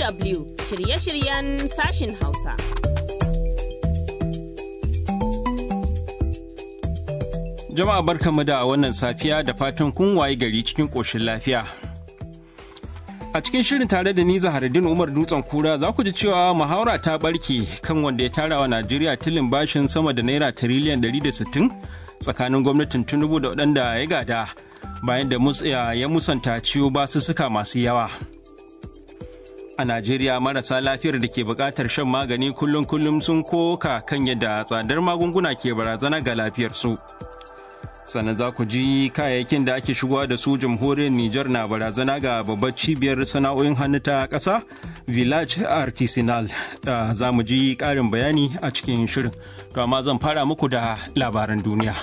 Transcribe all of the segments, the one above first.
DW shirye-shiryen sashin Hausa. Jama'a barkanmu da wannan safiya da fatan kun waye gari cikin ƙoshin lafiya. A cikin shirin tare da ni Zaharaddin Umar Dutsen Kura za ku ji cewa muhawara ta barke kan wanda ya tara wa Najeriya tilin bashin sama da naira tiriliyan 160 tsakanin gwamnatin Tinubu da waɗanda ya gada bayan da ya musanta ciwo basussuka masu yawa. A Najeriya marasa lafiyar da ke buƙatar shan magani kullum-kullum sun koka kan yadda tsadar magunguna ke barazana ga lafiyarsu. sannan za ku ji kayayyakin da ake shigowa da su jamhuriyar Nijar na barazana ga babbar cibiyar sana'o'in hannu ta ƙasa village artisanal za mu ji ƙarin bayani a cikin shirin to amma zan fara muku da labaran duniya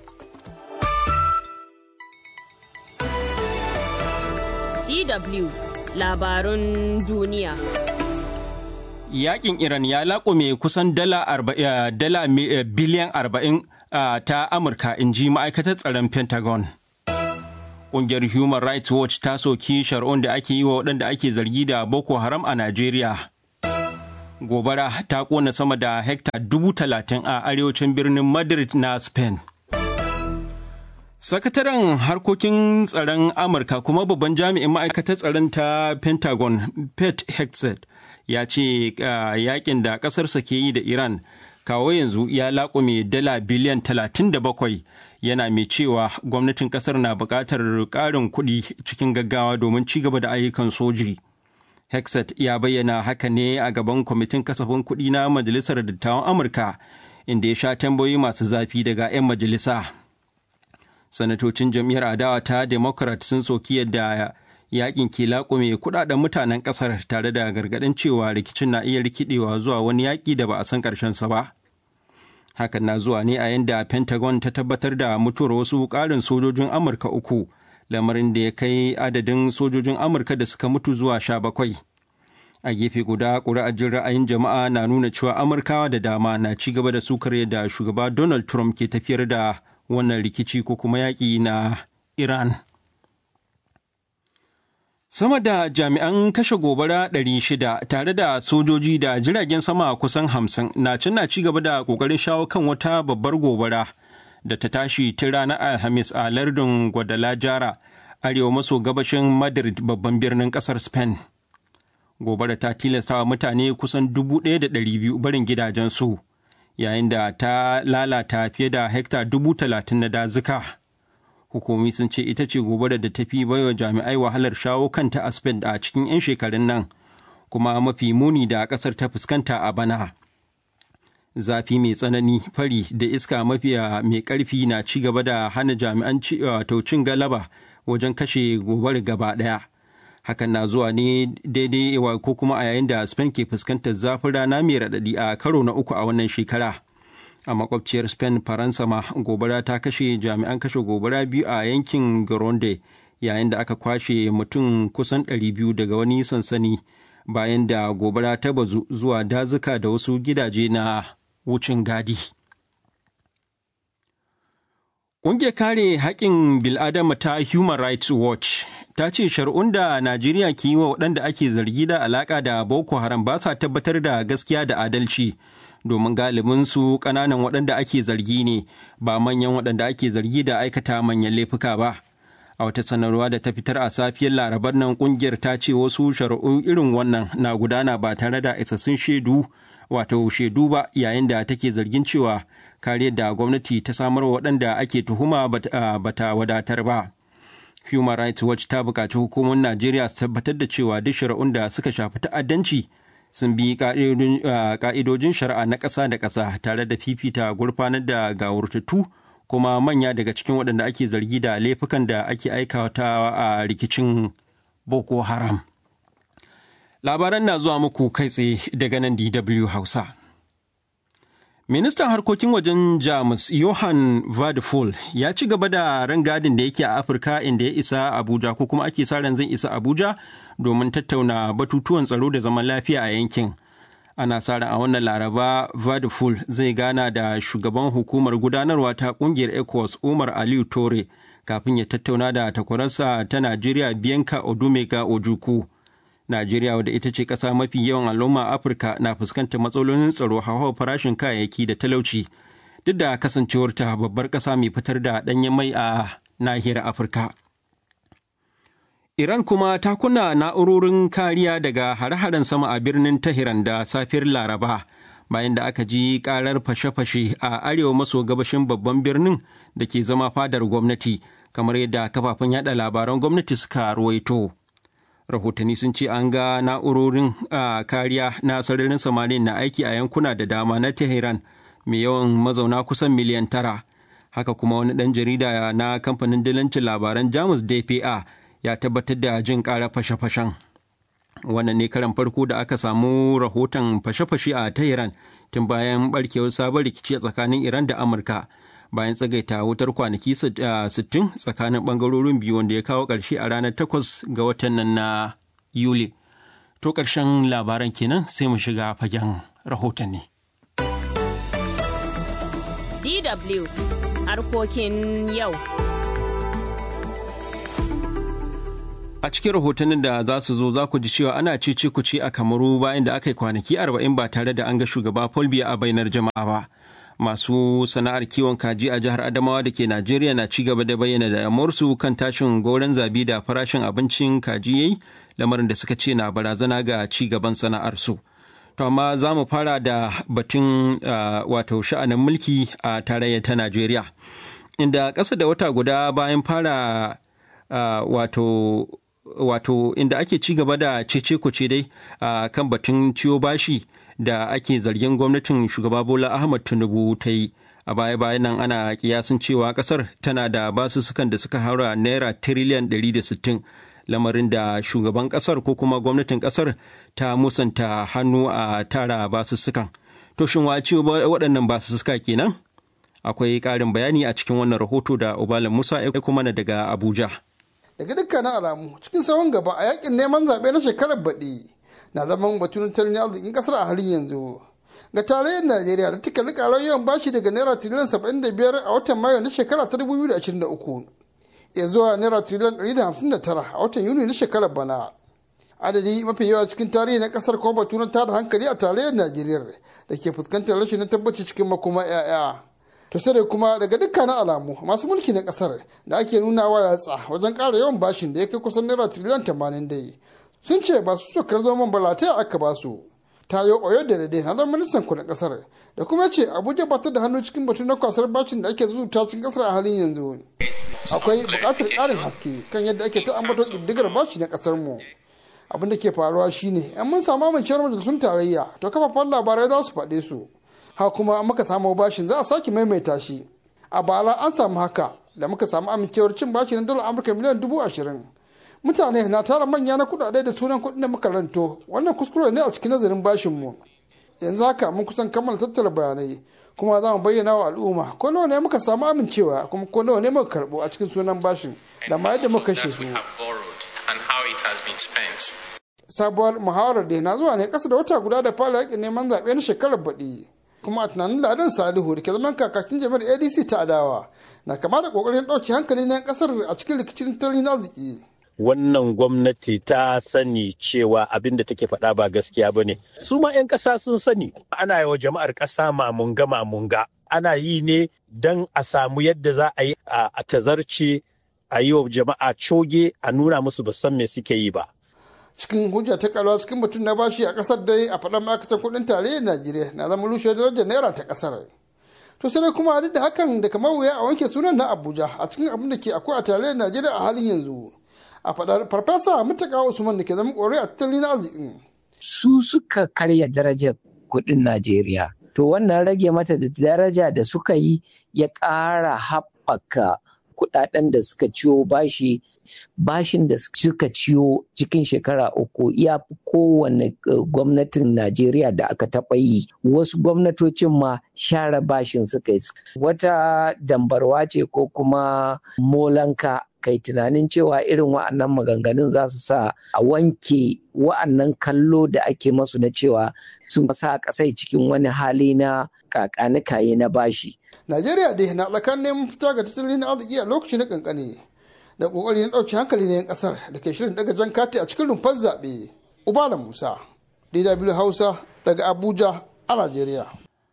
DW labarun duniya. Yaƙin Iran ya laƙume kusan dala biliyan arba'in Uh, ta Amurka in ji ma'aikatar tsaron Pentagon. Ƙungiyar Human Rights Watch ta soki shari'un da ake yi wa waɗanda ake zargi da Boko Haram a Najeriya. Gobara ta ƙona sama da hekta dubu talatin a arewacin birnin Madrid na Spain. Sakataren harkokin tsaron Amurka kuma babban jami'in ma'aikatar tsaron ta Pentagon, Pete Hegseth, ya ce uh, yakin da ƙasarsa ke yi da Iran kawo yanzu ya laƙume dala biliyan 37 yana mai cewa gwamnatin ƙasar na buƙatar ƙarin kuɗi cikin gaggawa domin ci gaba da ayyukan soji. Hexet ya bayyana haka ne a gaban kwamitin kasafin kuɗi na Majalisar Dattawan Amurka inda ya sha tambayoyi masu zafi daga 'yan majalisa. Sanatocin jam'iyyar adawa ta Democrat sun soki yadda yakin ke laƙume kuɗaɗen mutanen ƙasar tare da gargaɗin cewa rikicin na iya rikidewa zuwa wani yaƙi da ba a san ƙarshensa ba. hakan na zuwa ne a yadda pentagon ta tabbatar da mutuwar wasu ƙarin sojojin amurka uku lamarin da ya kai adadin sojojin amurka da suka mutu zuwa sha bakwai a gefe guda ƙuri'ajin ra'ayin jama'a na nuna cewa amurkawa da dama na ci gaba da sukar yadda shugaba donald trump ke tafiyar da wannan rikici ko kuma yaƙi na iran Sama da jami'an kashe gobara 600 tare da sojoji da jiragen sama kusan hamsin na can na ci gaba da ƙoƙarin shawo kan wata babbar gobara da ta tashi tun ranar Alhamis a lardin Guadalajara, arewa maso gabashin Madrid babban birnin ƙasar Spain. Gobara ta tilastawa mutane kusan 1,200 barin gidajensu, yayin da ta lalata fiye da hekta 30,000 na dazuka. hukumomi sun ce ita ce gobarar da ta fi baiwa jami'ai wahalar shawo kanta a spain a cikin 'yan shekarun nan kuma mafi muni da kasar ta fuskanta a bana zafi mai tsanani fari da iska mafiya mai karfi na ci gaba da hana jami'an cin galaba wajen kashe gobar gaba daya hakan na zuwa ne daidai ko kuma a yayin da spain ke fuskantar zafin rana mai raɗaɗi a karo na uku a wannan shekara a makwabciyar spain faransa ma gobara ta kashe jami'an kashe gobara biyu a yankin garonde yayin da aka kwashe mutum kusan 200 daga wani sansani bayan da gobara ta bazu zuwa dazuka da wasu gidaje na wucin gadi Ƙungiyar kare haƙƙin bil'adama ta Human Rights Watch ta ce shari'un da Najeriya ke yi wa waɗanda ake zargi da alaƙa da Boko Haram ba sa tabbatar da gaskiya da adalci. domin galibin su ƙananan waɗanda ake zargi ne ba manyan waɗanda ake zargi da aikata manyan laifuka ba a wata sanarwa da ta fitar a safiyar larabar nan ƙungiyar ta ce wasu shari'u irin wannan na gudana ba tare da isassun shaidu wato shaidu ba yayin da take zargin cewa kariyar da gwamnati ta samar wa waɗanda ake tuhuma bata wadatar ba human rights watch ta buƙaci hukumomin najeriya su tabbatar da cewa duk shari'un da suka shafi ta'addanci sun bi ka'idojin shari'a na ƙasa da ƙasa tare da fifita gurfanar da gawurtattu kuma manya daga cikin waɗanda ake zargi da laifukan da ake aikata a rikicin boko haram labaran na zuwa muku kai tsaye daga nan dw hausa ministan harkokin wajen jamus johan vadefol ya ci gaba da rangadin da yake a afirka inda ya isa abuja ko kuma ake sa ran zai isa abuja domin tattauna batutuwan tsaro da zaman lafiya a yankin ana sa ran a wannan laraba vadeful zai gana da shugaban hukumar gudanarwa ta kungiyar ecowas umar aliyu tore kafin ya tattauna da takwararsa ta najeriya bianca odumega ojuku Najeriya wadda ita ce ƙasa mafi yawan al'umma a Afirka na fuskantar matsalolin tsaro hauhawar farashin kayayyaki da talauci duk da kasancewarta babbar ƙasa mai fitar da ɗanyen mai a nahiyar Afirka. Iran kuma ta kunna na'urorin kariya daga hare-haren sama a birnin Tehran da safiyar Laraba bayan da aka ji karar fashe-fashe a arewa maso gabashin babban birnin da ke zama fadar gwamnati kamar yadda kafafen yada labaran gwamnati suka ruwaito. Rahotanni sun ce an ga na'urorin kariya na sararin samaniya na aiki a yankuna da dama na Tehran mai yawan mazauna kusan miliyan tara. Haka kuma wani ɗan jarida na kamfanin dilancin labaran Jamus DPA ya tabbatar da jin ƙara fashe-fashen. Wannan ne karan farko da aka samu rahoton fashe-fashe a Tehran tun bayan barkewar sabon rikici a tsakanin Iran da Amurka bayan tsagaita wutar kwanaki 60 tsakanin bangarorin biyu wanda ya kawo ƙarshe a ranar 8 ga watan nan na Yuli. To ƙarshen labaran kenan sai mu shiga fagen rahotanni. DW harkokin yau. A cikin rahotannin da za su zo za ku ji cewa ana cece kuce a Kamaru bayan da aka yi kwanaki arba'in ba tare da an ga shugaba Paul Biya a bainar jama'a ba. Masu sana'ar kiwon kaji a jihar Adamawa da ke Najeriya na ci gaba da bayyana damuwarsu kan tashin goron zabi da farashin abincin kaji yayi lamarin da suka ce na barazana ga ci gaban sana'arsu. To amma za mu fara da batun wato sha'anin mulki a tarayyar ta Najeriya. Inda ƙasa da wata guda bayan fara wato wato inda ake ci gaba da cece kuce dai a kan batun ciwo bashi da ake zargin gwamnatin shugaba bola ahmad tinubu ta yi a baya bayan nan ana kiyasin cewa kasar tana da basussukan da suka haura naira tiriliyan 160 lamarin da shugaban kasar ko kuma gwamnatin kasar ta musanta hannu a tara basussukan to shin wa ciwo waɗannan basussuka kenan akwai ƙarin bayani a cikin wannan rahoto da ubalan musa ya kuma daga abuja daga dukkanin alamu cikin sawon gaba a yakin neman zaɓe na shekarar baɗi na zaman batun tattalin arzikin ƙasar a halin yanzu ga tarayyar najeriya da take likarar yawan bashi daga naira tiriliyan saba'in da biyar a watan mayu na shekara ta dubu biyu da ashirin da uku ya zuwa naira tiriliyan ɗari da hamsin da tara a watan yuni na shekarar bana adadi mafi yawa cikin tarihi na ƙasar kuma batu na tada hankali a tarayyar najeriya da ke fuskantar rashin na tabbaci cikin makoma 'ya'ya to sai kuma daga dukkanin alamu masu mulki na kasar da ake nuna wa yatsa wajen ƙara yawan bashin da ya kai kusan naira tiriliyan tamanin dai sun ce ba su sokar zoman balatai aka ba su tayo oyo da dade na zama ministan kudin kasar da kuma ce abuja ba ta da hannu cikin batu na kwasar bashin da ake zuzuta cikin kasar a halin yanzu akwai buƙatar ƙarin haske kan yadda ake ta ambato ƙiddigar bashi na kasar mu abin da ke faruwa shine yan mun samu amincewar majalisun tarayya to kafafen labarai za su faɗe su ha kuma muka samu bashin za a sake maimaita shi a bara an samu haka da muka samu amincewar cin bashi na dala amurka miliyan dubu ashirin mutane na tara manya na kudade da sunan kudin da muka ranto wannan kuskure ne a cikin nazarin bashin mu yanzu haka mun kusan kammala tattara bayanai kuma za mu bayyana wa al'umma ko nawa ne muka samu amincewa kuma ko nawa ne muka karbo a cikin sunan bashin da ma yadda muka kashe su sabuwar muhawarar da na zuwa ne kasa da wata guda da fara yakin neman zaɓe na shekarar baɗi kuma a tunanin ladan salihu da ke zaman kakakin jami'ar adc ta adawa na kama da kokarin ɗauki hankali na kasar a cikin rikicin tattalin arziki wannan gwamnati ta sani cewa abin da take faɗa ba gaskiya ba ne su ma 'yan ƙasa sun sani ana yi wa jama'ar ƙasa mamunga mamunga ana yi ne don a samu yadda za a yi a tazarce a yi wa jama'a coge a nuna musu ba san me suke yi ba cikin hujja ta kalwa cikin mutum na bashi a kasar dai a faɗan ma'aikatan kuɗin tarayyar najeriya na zama rushe darajar naira ta kasar to sai kuma duk da hakan da kamar wuya a wanke sunan na abuja a cikin abin da ke akwai a tarayyar najeriya a halin yanzu a faɗar farfesa mutaka usman da ke zama ƙorai a tattalin arzikin su suka karya darajar kuɗin najeriya to wannan rage mata da daraja da suka yi ya ƙara haɓaka kudaden da suka ciyo bashi bashin da suka ciyo cikin shekara uku ya fi kowane gwamnatin najeriya da aka taɓa yi wasu gwamnatocin ma share bashin suka yi wata dambarwa ce ko kuma molanka kai tunanin cewa irin wa'annan maganganun za su sa a wanke wa'annan kallo da ake masu na cewa sun sa kasai cikin wani hali na kakanikaye na bashi. Najeriya dai na tsakanin fita ga tattalin arziki a lokaci na kankane da kokari na ɗauki hankali na 'yan ƙasar da ke shirin daga jan kati a cikin rumfar zaɓe. ubala musa dw hausa daga abuja a najeriya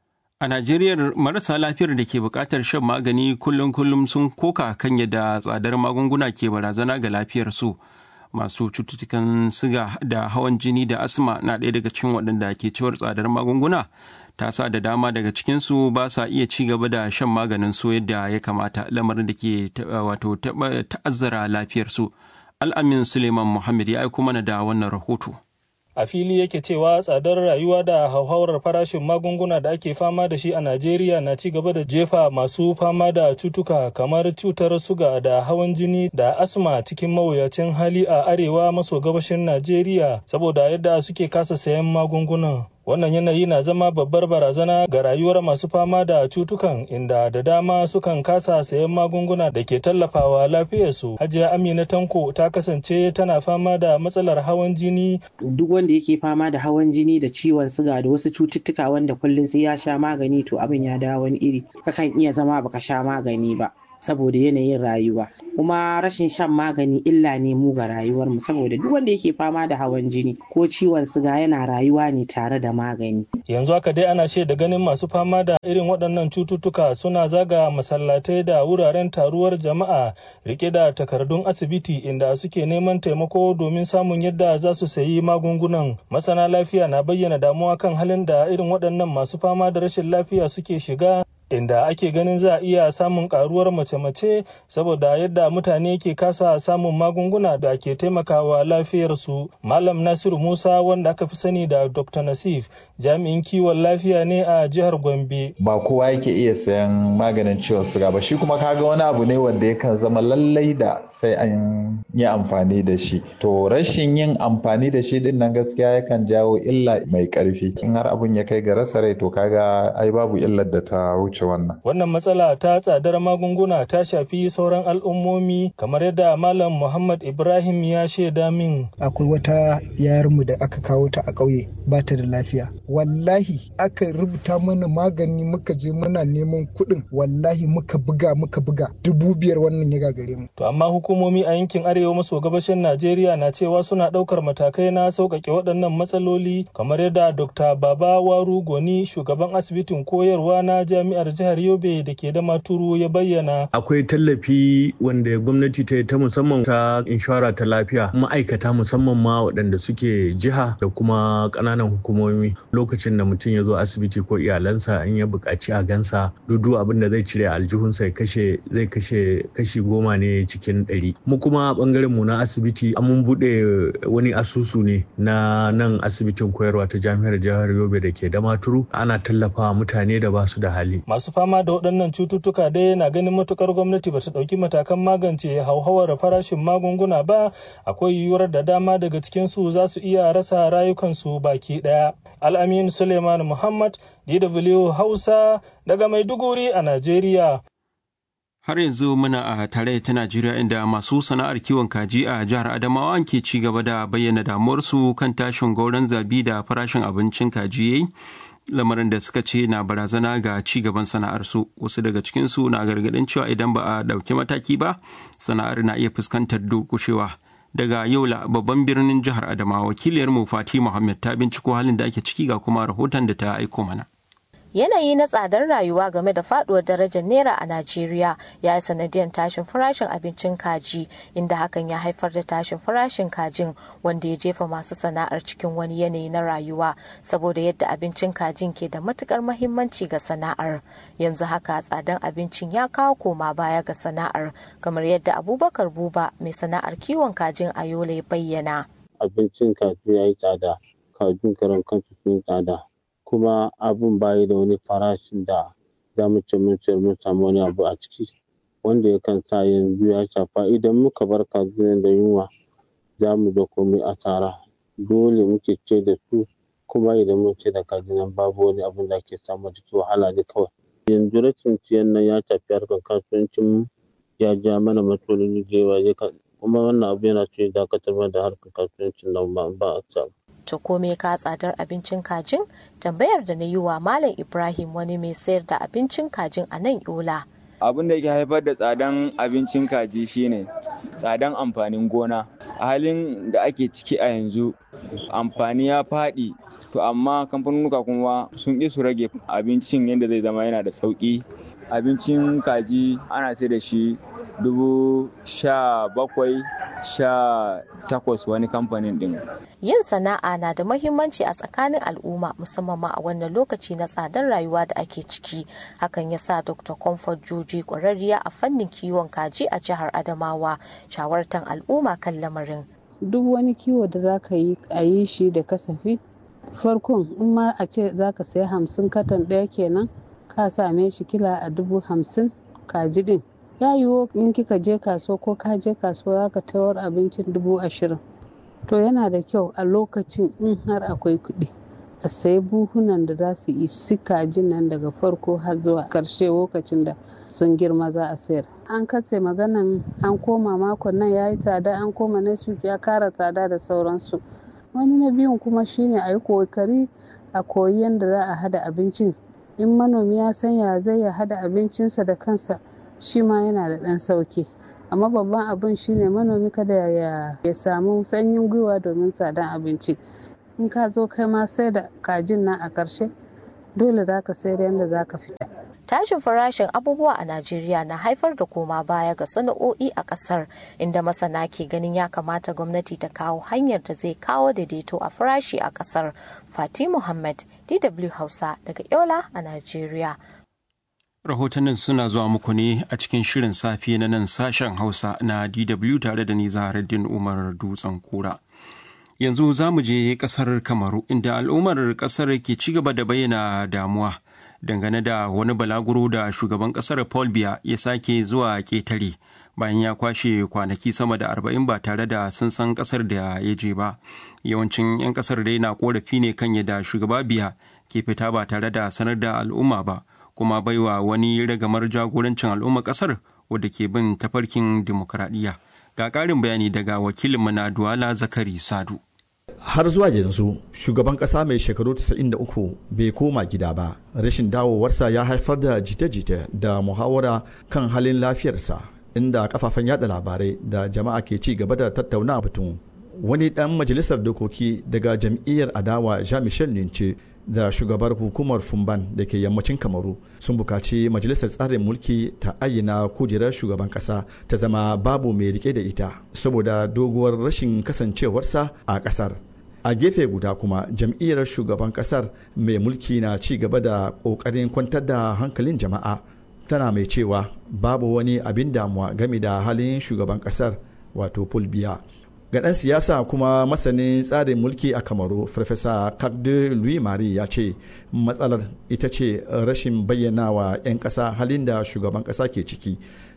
A Najeriya marasa lafiyar da ke buƙatar shan magani kullum-kullum sun koka kan yadda tsadar magunguna ke barazana ga lafiyarsu. Masu cututtukan siga da hawan jini da asma na ɗaya daga cikin waɗanda ke ciwar tsadar magunguna. Ta sa da dama daga cikinsu ba sa iya ci gaba da shan maganin su yadda ya kamata lamarin da ke wato ta'azzara lafiyarsu. Al'amin Suleiman Muhammad ya aiko mana da wannan rahoto. a fili yake cewa tsadar rayuwa da hauhawar farashin magunguna da ake fama da shi a Najeriya na ci gaba da jefa masu fama da cutuka kamar cutar suga da hawan jini da asma cikin mawuyacin hali a arewa maso gabashin Najeriya saboda yadda suke kasa sayan magungunan. Wannan yanayi na zama babbar barazana ga rayuwar masu fama da cutukan inda da dama sukan kasa sayan magunguna da ke tallafawa lafiyarsu. Hajiya Amina Tanko ta kasance tana fama da matsalar hawan jini. Duk wanda yake fama da hawan jini da ciwon siga da wasu cututtuka wanda kullum sai ya sha magani to abin ya dawo wani iri. Kakan iya zama baka sha magani ba. saboda yanayin rayuwa kuma rashin shan magani illa ne mu ga rayuwarmu saboda duk wanda yake fama da hawan jini ko ciwon siga yana rayuwa ne tare da magani yanzu haka dai ana shaida ganin masu fama da irin waɗannan cututtuka suna zaga masallatai da wuraren taruwar jama'a rike da takardun asibiti inda suke neman taimako domin samun yadda za su sayi magungunan masana lafiya na bayyana damuwa kan halin da irin waɗannan masu fama da rashin lafiya suke shiga inda ake ganin za a iya samun karuwar mace-mace saboda yadda mutane ke kasa samun magunguna da ke taimakawa lafiyarsu malam nasiru musa wanda aka fi sani da dr nasif jami'in kiwon lafiya ne a jihar gombe ba kowa yake iya sayan maganin ciwon suga ba shi kuma kaga wani abu ne wanda yakan zama lallai da sai an yi amfani da shi to rashin yin amfani da shi din nan gaskiya yakan jawo illa mai karfi in har abun ya kai ga rasa rai to kaga ai babu illar da ta wuce wannan. Wannan matsala ta tsadar magunguna ta shafi sauran al'ummomi kamar yadda Malam Muhammad Ibrahim ya shaida min. Akwai wata yayarmu da aka kawo ta a ƙauye ba ta da lafiya. Wallahi aka rubuta mana magani muka je muna neman kuɗin wallahi muka buga muka buga dubu biyar wannan ya gagare mu. To amma hukumomi a yankin arewa maso gabashin Najeriya na cewa suna ɗaukar matakai na sauƙaƙe waɗannan matsaloli kamar yadda Dr. Baba Waru Goni shugaban asibitin koyarwa na jami'ar jihar Yobe da ke da maturu ya bayyana. Akwai tallafi wanda gwamnati ta yi ta musamman ta inshora ta lafiya ma'aikata musamman ma waɗanda suke jiha da kuma ƙananan hukumomi lokacin da mutum ya zo asibiti ko iyalansa in ya buƙaci a gansa dudu abin da zai cire aljihunsa ya kashe zai kashe kashi goma ne cikin ɗari. Mu kuma ɓangaren mu na asibiti an mun buɗe wani asusu ne na nan asibitin koyarwa ta jami'ar jihar Yobe da ke da maturu ana tallafa mutane da ba su da hali. masu fama da waɗannan cututtuka dai na ganin matukar gwamnati ba ta ɗauki matakan magance hauhawar farashin magunguna ba akwai yiwuwar da dama daga cikinsu za su iya rasa rayukansu baki ɗaya al'amin suleiman muhammad dw hausa daga maiduguri a najeriya Har yanzu muna a tare ta Najeriya inda masu sana'ar kiwon kaji a jihar Adamawa ke ci gaba da bayyana damuwarsu kan tashin gauran zabi da farashin abincin kaji yayi. lamarin da suka ce na barazana ga ci gaban sana'arsu wasu daga cikinsu na gargaɗin cewa idan ba a ɗauki mataki ba sana'ar na iya fuskantar durƙushewa daga yola babban birnin jihar adamawa wakiliyarmu fati muhammad ta binciko halin da ake ciki ga kuma rahoton da ta aiko mana yanayi na tsadar rayuwa game da faduwar darajar naira a najeriya ya yi sanadiyar tashin farashin abincin kaji inda hakan ya haifar da tashin farashin kajin wanda ya jefa masu sana'ar cikin wani yanayi na rayuwa saboda yadda abincin kajin ke da matukar mahimmanci ga sana'ar yanzu haka tsadan abincin ya kawo koma baya ga sana'ar kamar yadda abubakar buba mai sana'ar kiwon kajin a yola ya bayyana abincin kaji ya yi tsada kajin karan kansu sun tsada kuma abun bayi da wani farashin da za mu ce mun sayar mun samu wani abu a ciki wanda yakan sa yanzu ya shafa idan muka bar kajin da yunwa za mu da komai asara dole muke ce da su kuma idan mun ce da kajin nan babu wani abun da ake samu ciki wahala ne kawai yanzu rashin ciyan nan ya shafi harkar kasuwancin mu ya ja mana matsaloli da yawa kuma wannan abu yana so ya dakatar da harkar kasuwancin nan ba a samu ta kome ka tsadar abincin kajin tambayar da na yi wa malam ibrahim wani mai sayar da abincin kajin a nan yola abin da yake haifar da tsadan abincin kaji shine tsadan amfanin gona a halin da ake ciki a yanzu amfani ya faɗi to amma kamfanonuka kuma sun ƙi su rage abincin yadda zai zama yana da sauƙi abincin kaji ana sai da shi dubu sha bakwai sha takwas wani kamfanin din. Yin sana'a na da mahimmanci a tsakanin al'umma musamman ma a wannan lokaci na tsadar rayuwa da ake ciki. Hakan ya sa Dr. Comfort Joji ƙwararriya a fannin kiwon kaji a jihar Adamawa shawartan al'umma kan lamarin. Duk wani kiwo da za ka yi a yi shi da kasafi. Farkon in ma a ce za ka sayi hamsin katon ɗaya kenan ka same shi kila a dubu hamsin kaji din. ya yiwu in kika je kasuwa ko ka je kasuwa za ka tawar abincin dubu ashirin to yana da kyau a lokacin in har akwai kuɗi a sayi buhunan da za su isi kajin nan daga farko har zuwa ƙarshe lokacin da sun girma za a sayar an katse maganan an koma makon nan ya yi tsada an koma next week ya kara tsada da sauransu wani na biyun kuma shine a yi kokari a koyi yadda za a hada abincin in manomi ya san ya zai ya hada abincinsa da kansa shi ma yana da ɗan sauki amma babban abin shine manomi kada ya, ya samu sanyin gwiwa domin tsadan abinci in ka zo kai ma sai da kajin nan a ƙarshe dole za ka sayar yadda za ka fita tashin farashin abubuwa a Najeriya na haifar da koma baya ga sana'o'i a kasar inda masana ke ganin ya kamata gwamnati ta kawo hanyar da zai kawo daidaito a farashi a kasar. Fati Muhammad, DW Hausa daga Yola a Najeriya. Rahotannin suna zuwa muku ne a cikin shirin safe na nan sashen Hausa na DW tare da ni Zaharaddin Umar Dutsen Kura. Yanzu za mu je kasar Kamaru inda al'ummar kasar ke ci gaba da bayyana damuwa. dangane da wani balaguro da shugaban kasar paul biya ya sake zuwa ketare bayan ya kwashe kwanaki sama da arba'in ba tare da sun san kasar da ya je ba yawancin 'yan kasar dai na korafi ne kan yadda shugaba biya ke fita ba tare da sanar da al'umma ba kuma baiwa wani ragamar jagorancin al'umma kasar wadda ke bin tafarkin dimokuraɗiyya ga ƙarin bayani daga wakilinmu na duwala zakari sadu har zuwa yanzu shugaban kasa mai shekaru 93 bai koma gida ba rashin dawowarsa ya haifar da jita-jita da muhawara kan halin lafiyarsa inda kafafen yada labarai da jama'a ke ci gaba da tattauna batun wani dan majalisar dokoki daga jam'iyyar adawa jean michel nince da shugabar hukumar fumban da ke yammacin kamaru sun bukaci majalisar tsarin mulki ta ayyana kujerar shugaban kasa ta zama babu mai rike da ita saboda doguwar rashin kasancewarsa a kasar a gefe guda kuma jam'iyyar shugaban kasar mai mulki na ci gaba da kokarin kwantar da hankalin jama'a tana mai cewa babu wani abin damuwa game da halin shugaban kasar wato fulbiya ga ɗan siyasa kuma masanin tsarin mulki a kamaru farfesa kakde louis marie ya ce matsalar ita ce rashin bayyana wa 'yan ƙasa halin da shugaban ƙasa ke ciki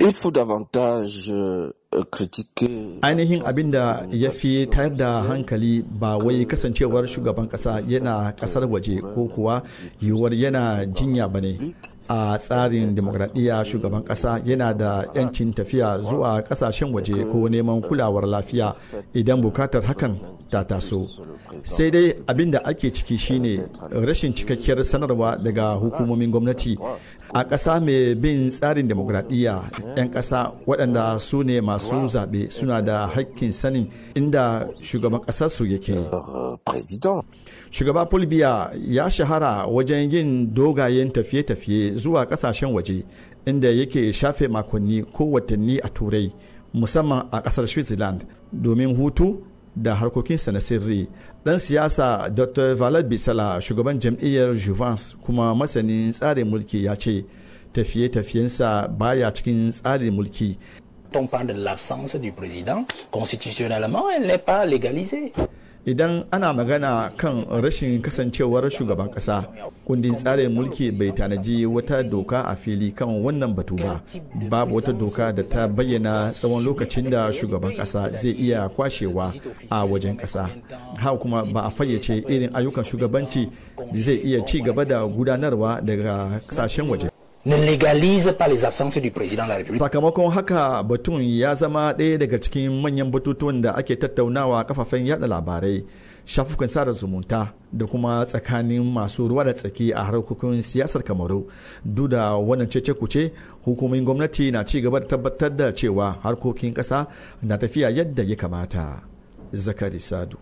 ainihin abin da ya fi tayar da hankali ba wai kasancewar shugaban ƙasa yana ƙasar waje ko kuwa yiwuwar yana jinya ba ne a tsarin demokradiyya shugaban kasa yana da 'yancin tafiya zuwa kasashen waje ko neman kulawar lafiya idan bukatar hakan ta taso sai dai abin da ake ciki shine rashin cikakkiyar sanarwa daga hukumomin gwamnati a ƙasa mai bin tsarin demokradiyya 'yan ƙasa waɗanda su ne masu zaɓe suna da haƙƙin sanin inda shugaban ƙasarsu yake shugaba fulbiya ya shahara wajen yin dogayen tafiye-tafiye zuwa kasashen waje inda yake shafe makonni ko watanni a turai musamman a kasar switzerland domin hutu da harkokinsa na sirri dan siyasa dr valad bisala shugaban jam'iyyar juvence kuma masanin tsarin mulki ya ce tafiye-tafiyensa baya cikin tsarin mulki on parle de l'absence du président, constitutionnellement, elle n'est pas légalisée. idan ana magana kan rashin kasancewar shugaban kasa kundin tsarin mulki bai tanaji wata doka a fili kan wannan batu ba babu wata doka da ta bayyana tsawon lokacin da shugaban kasa zai iya kwashewa a wajen kasa haka kuma ba a fayyace irin ayyukan shugabanci zai iya ci gaba da gudanarwa daga kasashen waje ne légalise pas les absences du président de la République. Sakamakon haka batun ya zama ɗaya daga cikin manyan batutuwan da ake tattaunawa kafafen yada labarai. shafukan sada zumunta da kuma tsakanin masu ruwa da tsaki a harkokin siyasar kamaru duk da wannan cece kuce hukumomin gwamnati na ci gaba da tabbatar da cewa harkokin ƙasa na tafiya yadda ya kamata zakari sadu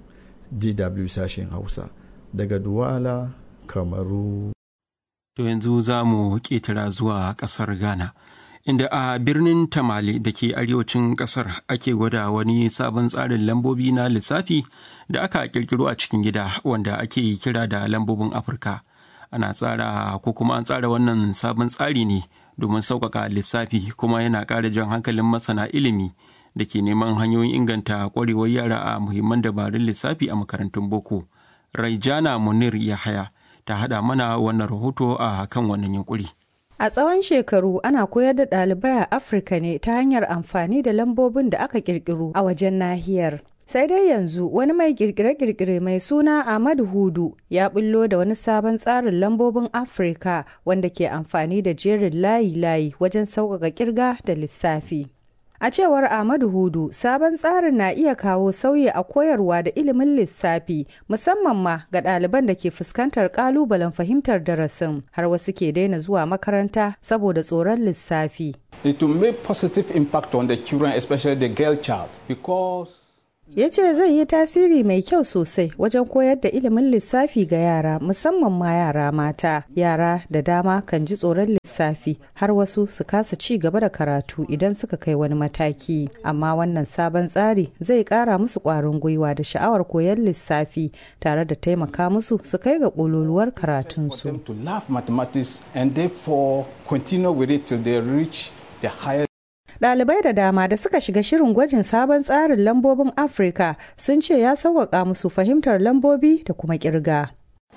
dw sashen hausa daga duwala kamaru To yanzu za mu ƙetara zuwa ƙasar Ghana, inda a birnin Tamale da ke arewacin ƙasar ake gwada wani sabon tsarin lambobi na lissafi da aka ƙirƙiro a cikin gida wanda ake kira da lambobin Afirka. Ana tsara ko kuma an tsara wannan sabon tsari ne domin sauƙaƙa lissafi kuma yana ƙara jan hankalin masana ilimi da ke neman hanyoyin inganta ƙwarewar yara a muhimman dabarun lissafi a makarantun boko. Raijana Munir Yahaya. ta haɗa mana wannan rahoto a kan wannan yunkuri. A tsawon shekaru ana koyar da ɗalibai a Afirka ne ta hanyar amfani da lambobin da aka ƙirƙiro a wajen nahiyar. Sai dai yanzu wani mai kirkire-kirkire mai suna Ahmad Hudu ya bullo da wani sabon tsarin lambobin Afirka wanda ke amfani da jerin layi-layi wajen sauƙaƙa kirga da lissafi. A cewar Ahmadu Hudu, sabon tsarin na iya kawo sauyi a koyarwa da ilimin lissafi, musamman ma ga ɗaliban da ke fuskantar ƙalubalen fahimtar darasin, har wasu ke daina zuwa makaranta saboda tsoron lissafi. It will make positive impact on the children, especially the girl child, because ya ce zai yi tasiri mai kyau sosai wajen koyar da ilimin lissafi ga yara musamman ma yara mata yara da dama kan ji tsoron lissafi har wasu su kasa ci gaba da karatu idan suka kai wani mataki amma wannan sabon tsari zai kara musu kwarin gwiwa da sha'awar koyar lissafi tare da taimaka musu su kai ga ƙololuwar karatunsu to love mathematics and therefore continue with it till they reach the higher Ɗalibai da dama da suka shiga shirin gwajin sabon tsarin lambobin Afirka sun ce ya sauƙaƙa musu fahimtar lambobi da kuma ƙirga.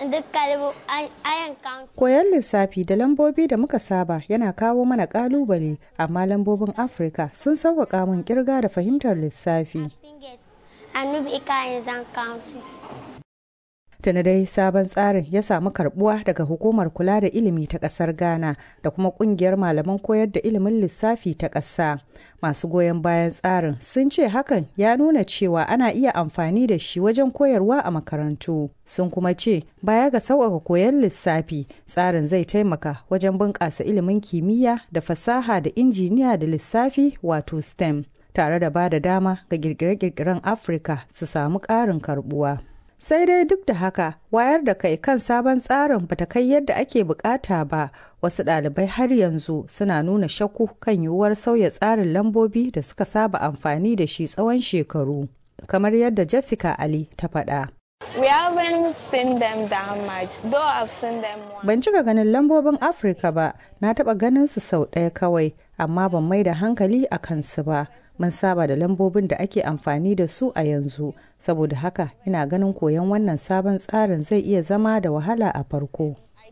Koyon lissafi da lambobi da muka saba yana kawo mana ƙalubale, amma lambobin Afirka sun sauƙaƙa min ƙirga da fahimtar lissafi. Tuni dai sabon tsarin ya samu karbuwa daga hukumar kula da ilimi ta kasar Ghana da kuma kungiyar malaman koyar da ilimin lissafi ta ƙasa. Masu goyon bayan tsarin sun ce hakan ya nuna cewa ana iya amfani da shi wajen koyarwa a makarantu. Sun kuma ce baya ga sauƙaƙa koyon lissafi tsarin zai taimaka wajen bunƙasa ilimin kimiyya da fasaha da injiniya da lissafi wato STEM tare da ba da dama ga kirkire-kirkiren Afirka su samu ƙarin karbuwa. sai dai duk da haka wayar da kai kan sabon tsarin bata kai yadda ake bukata ba wasu ɗalibai har yanzu suna nuna shakku kan yiwuwar sauya tsarin lambobi da suka saba amfani da shi tsawon shekaru kamar yadda jessica ali ta faɗa Ban cika ganin lambobin Afirka ba, na taɓa ganin su sau ɗaya kawai, amma ban mai da hankali a kansu ba. Mun saba da lambobin da ake amfani da su a yanzu, saboda haka ina ganin koyon wannan sabon tsarin zai iya zama da wahala a farko.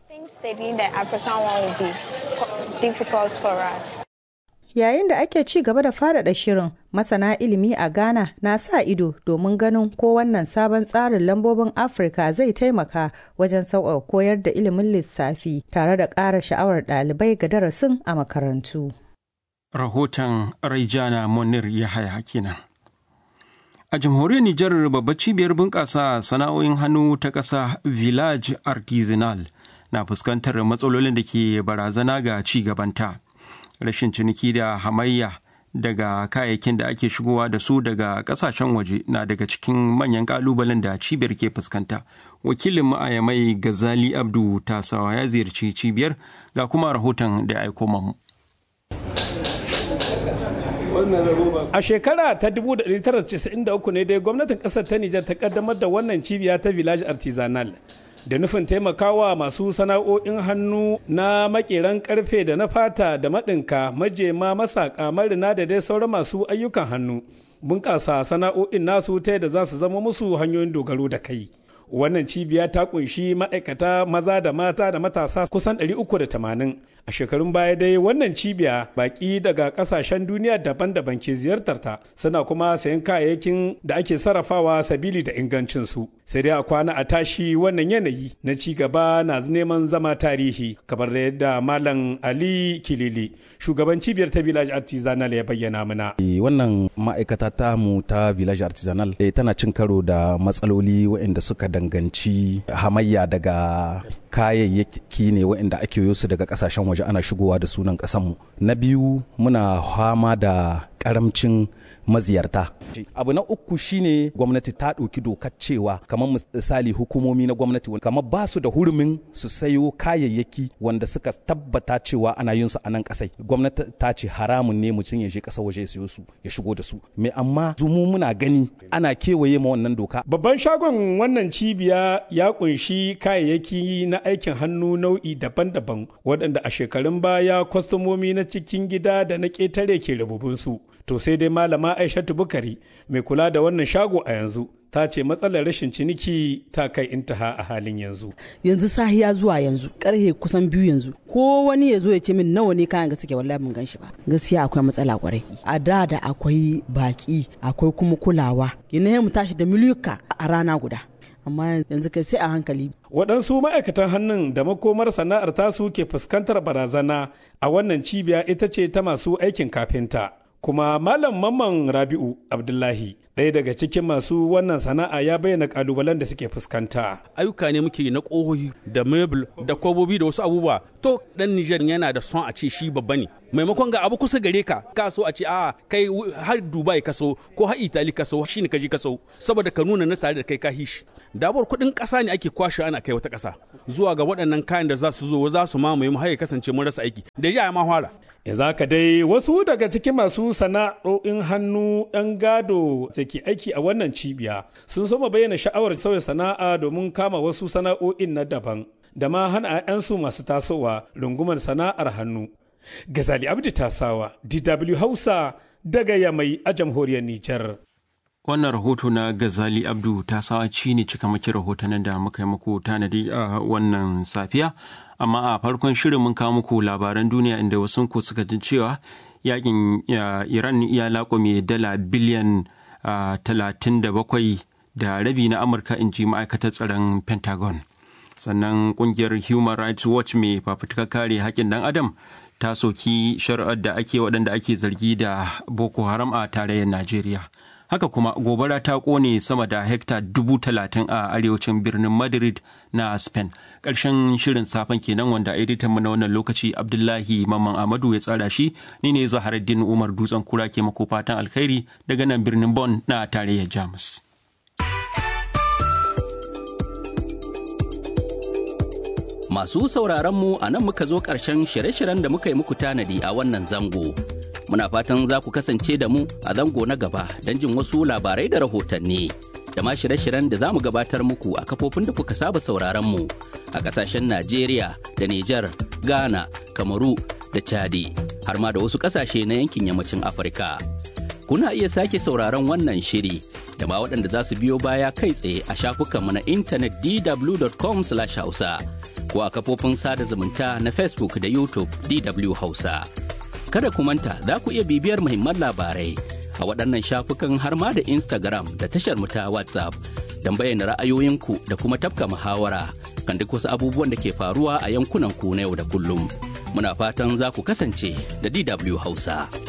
Yayin da ake ci gaba da faɗaɗa shirin, masana ilimi a Ghana na sa ido domin ganin ko wannan sabon tsarin lambobin Afirka zai taimaka wajen sauƙaƙa koyar da ilimin lissafi tare da ƙara sha'awar ɗalibai ga darasin a makarantu. Rahoton Raijana Munir Yahaya kenan. A jamhuriyar Nijar babbar cibiyar bunƙasa sana'o'in hannu ta ƙasa Village Artisanal na fuskantar matsalolin da ke barazana ga ci gabanta. Rashin ciniki da hamayya daga kayayyakin da ake shigowa da su daga ƙasashen waje na daga cikin manyan ƙalubalen da cibiyar ke fuskanta. Wakilin ma'ayamai Gazali Abdu Tasawa ya ziyarci cibiyar ga kuma rahoton da ya aiko mamu. A shekara ta 1993 ne dai gwamnatin kasar ta Nijar ta kaddamar da wannan cibiya ta Village Artisanal da nufin taimakawa masu sana'o'in hannu na makeran karfe da na fata da maɗinka majema masaka marina da dai sauran masu ayyukan hannu bunƙasa sana'o'in nasu ta yadda za su zama musu hanyoyin dogaro da kai. wannan cibiya ta kunshi ma'aikata maza da mata da matasa kusan 380 a shekarun baya dai wannan cibiya baki daga kasashen duniya daban-daban ke ziyartar ta suna kuma sayan kayayyakin da ake sarrafawa sabili da ingancinsu sai dai a kwana a tashi wannan yanayi na ci gaba na neman zama tarihi kamar da yadda malam ali kilili shugaban cibiyar ta village artisanal ya bayyana mana wannan ma'aikata ta mu ta village artisanal tana cin karo da matsaloli waɗanda suka danganci hamayya daga kayayyaki ne waɗanda ake yi su daga kasashen waje ana shigowa da sunan ƙasanmu na biyu muna fama da karamcin maziyarta abu na uku shine gwamnati ta ɗauki dokar cewa kamar misali hukumomi na gwamnati kamar ba su da hurumin su sayo kayayyaki wanda suka tabbata cewa ana yin su a nan kasai gwamnati ta ce haramun ne mutum ya je ƙasar waje ya sayo su ya shigo da su me amma zumu muna gani ana kewaye ma wannan doka babban shagon wannan cibiya ya kunshi kayayyaki na aikin hannu nau'i daban-daban waɗanda a shekarun baya kwastomomi na cikin gida da na ƙetare ke rububinsu to sai dai malama aishatu bukari mai kula da wannan shago a yanzu ta ce matsalar rashin ciniki ta kai intaha a halin yanzu yanzu sahiya zuwa yanzu karhe kusan biyu yanzu ko wani ya zo ya ce min nawa ne kayan ga suke wallahi mun gan shi ba gaskiya akwai matsala kwarai a da da akwai baki akwai kuma kulawa yana mu tashi da miliyuka a rana guda amma yanzu kai sai a hankali. Waɗansu ma'aikatan hannun da makomar sana'ar tasu ke fuskantar barazana a wannan cibiya ita ce ta masu aikin kafinta. Kuma Malam Mamman Rabi'u Abdullahi ɗaya daga cikin masu wannan sana'a ya bayyana kalubalen da suke fuskanta. Ayyuka ne muke na ƙohohi da mebul da kwabobi da wasu abubuwa. To ɗan Nijar yana da son a ce shi babba ne. Maimakon ga abu kusa gare ka, ka so a ce a kai har Dubai ka so ko har Itali ka so shi ne ka je ka so saboda ka nuna na tare da kai ka hishi. Dabar kuɗin ƙasa ne ake kwashe ana kai wata ƙasa zuwa ga waɗannan kayan da za su zo za su mamaye mu har ya kasance mun rasa aiki. Da ya ma fara. Ya zaka dai wasu daga cikin masu sana'o'in hannu ɗan gado da ke aiki a wannan cibiya sun soma bayyana sha'awar sauya sana'a domin kama wasu sana'o'in na daban da ma hana 'yansu masu tasowa rungumar sana'ar hannu. Gazali Abdi Tasawa, DW Hausa daga Yamai a jamhuriyar Nijar. Wannan rahoto na Gazali Abdu ta sawa ci ne cikamakin rahotannin da muka yi muku tanadi a wannan safiya. Amma a farkon shirin mun kawo muku labaran duniya inda wasu ku suka ji cewa yakin Iran ya laƙume dala biliyan talatin da bakwai da rabi na Amurka in ji ma'aikatar tsaron Pentagon. Sannan kungiyar Human Rights Watch mai fafutukar kare haƙƙin ɗan Adam ta soki shari'ar da ake waɗanda ake zargi da Boko Haram a tarayyar Najeriya. haka kuma gobara ta kone sama da hekta dubu talatin a arewacin birnin madrid na spain ƙarshen shirin safen kenan wanda editan mu na wannan lokaci abdullahi mamman amadu ya tsara shi ni ne zaharaddin umar dutsen kura ke mako fatan alkhairi daga nan birnin Bon na tarayyar jamus masu sauraron mu a nan muka zo ƙarshen shirye-shiryen da muka yi muku tanadi a wannan zango muna fatan za ku kasance da mu a zango na gaba don jin wasu labarai da rahotanni da ma shirye-shiryen da za mu gabatar muku a kafofin da kuka saba sauraron mu a kasashen Najeriya da Nijar, Ghana, Kamaru da Chadi har ma da wasu kasashe na yankin yammacin Afirka. Kuna iya sake sauraron wannan shiri da ma waɗanda za su biyo baya kai tsaye a shafukanmu na intanet dw.com/hausa ko a kafofin sada zumunta na Facebook da YouTube DW Hausa. kada ku manta za ku iya bibiyar muhimman labarai a waɗannan shafukan har ma da Instagram da tashar mu ta WhatsApp don bayyana ra'ayoyinku da kuma tafka muhawara kan duk wasu abubuwan da ke faruwa a yankunan ku na yau da kullum. Muna fatan za ku kasance da DW Hausa.